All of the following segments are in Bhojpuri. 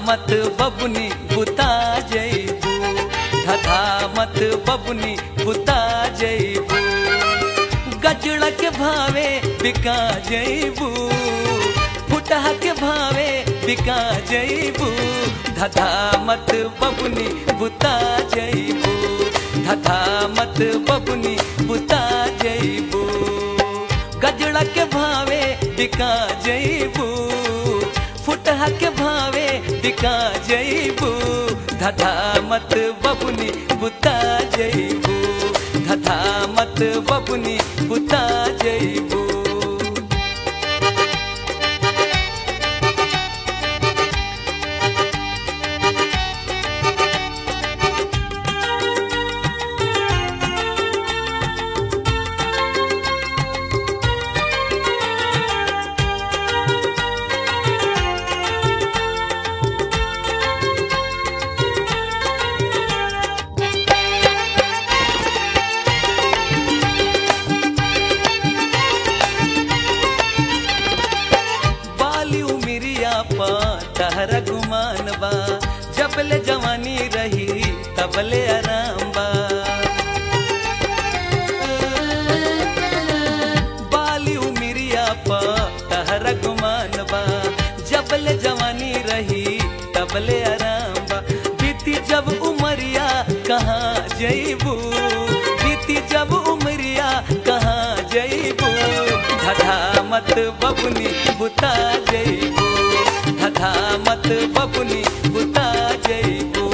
मत बबुनी बुता जैबू धधा मत बबुनी बुता जैबू गजड़ा के भावे बिका जैबू फुटहा के भावे बिका जैबू धधा मत बबुनी बुता जैबू धधा मत बबुनी बुता जैबू गजड़ा के भावे बिका जैबू फुटहा के भावे बिका जैबू धधा मत बबुनी बुता जैबू धधा मत बबुनी बुता जैबू बाली उमिरिया पा तहरा गुमान बा जबले जवानी रही तबले आराम बा बाली उमिरिया पा तहरा गुमान बा जबले जवानी रही तबले आराम बा बीती जब उमरिया कहाँ जईबू बीती जब उमरिया कहाँ जईबू धधा मत बबुनी बुता जईबू धधा मत बबुनी बुता जईबू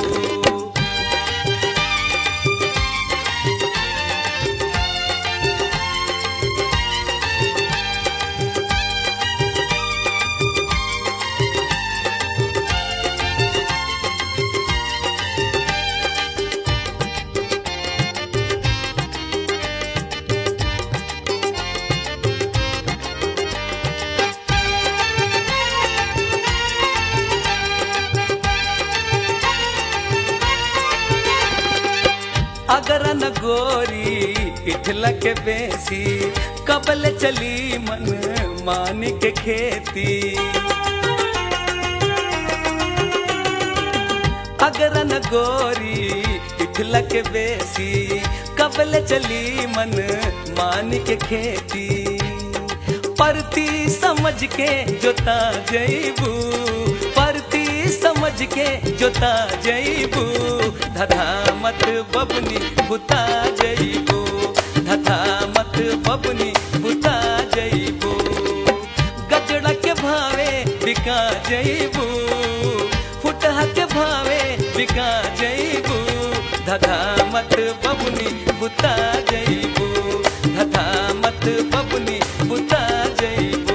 अगर न गोरी इठला के बेसी कबल चली मन मान के खेती अगर न गोरी इठला के बेसी कबल चली मन मान के खेती परती समझ के जोता जईबू परती समझ के जोता जईबू धधा मत बबनी बुता जईबू धधा मत बबनी बुता जईबू गजड़ा के भावे बिका जईबू फुटहा के भावे बिका जईबू धधा मत बबनी बुता जईबू धधा मत बबनी बुता जईबू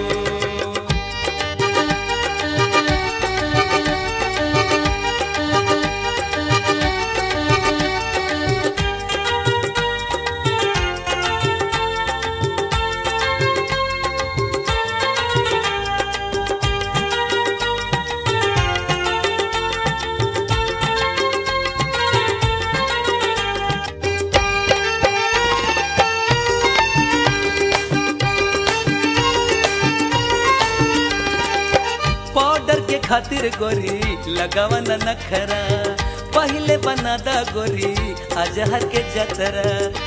पाउडर के खातिर गोरी लगावा न नखरा पहले बना दा गोरी अजहर के जतरा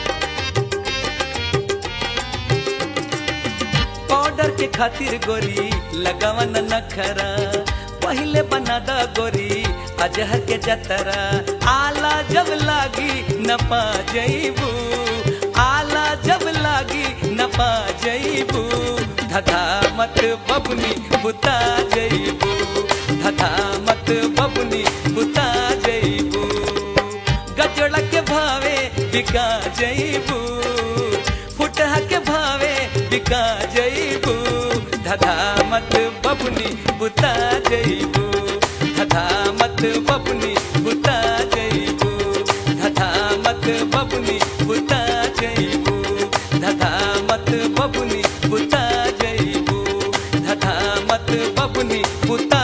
पाउडर के खातिर गोरी लगावा न नखरा पहले बना दा गोरी अजहर के जतरा आला जब लागी न पा जईबू आला जब लागी न पा जईबू धधा मत बबनी बुता जईबू धधा मत बबनी बुता जईबू गजड़ा के भावे बिका जईबू फुटहा के भावे बिका जईबू धधा मत बबनी बुता जईबू धधा मत बबनी बुता जईबू धधा मत बबनी बुता जईबू धधा मत बबनी बुता जईबू धधा मत बबनी बुता